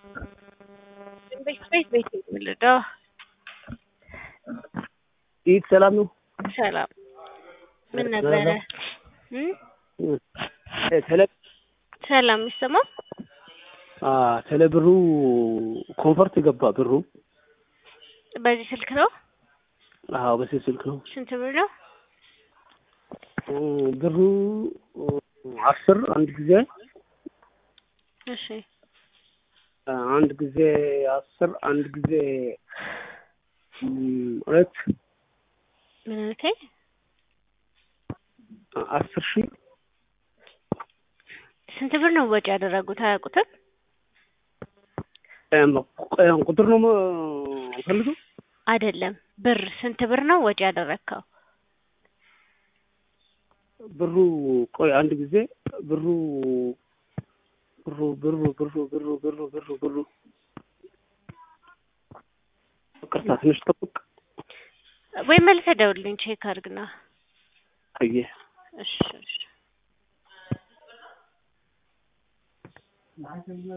ቤት ቤት ቤት የምልደው ኢድ ሰላም ነው። ሰላም ምን ነበረ? ተለ ሰላም የሚሰማው ተለ ብሩ ኮንፈርት ገባ ብሩ። በዚህ ስልክ ነው። አዎ በዚህ ስልክ ነው። ስንት ብር ነው? ብሩ አስር አንድ ጊዜ እሺ አንድ ጊዜ አስር አንድ ጊዜ ሁለት ምን አልከኝ? አስር ሺህ ስንት ብር ነው ወጪ ያደረጉት? አያውቁትም? ቁጥር ነው ፈልገው አይደለም ብር ስንት ብር ነው ወጪ ያደረግከው? ብሩ ቆይ አንድ ጊዜ ብሩ ብሩ ብሩ ብሩ ብሩ ብሩ ብሩ ብሩ ይቅርታ ትንሽ ጠብቅ ወይ መልሰህ ደውልልኝ ቼክ አድርግና። አየህ እሺ እሺ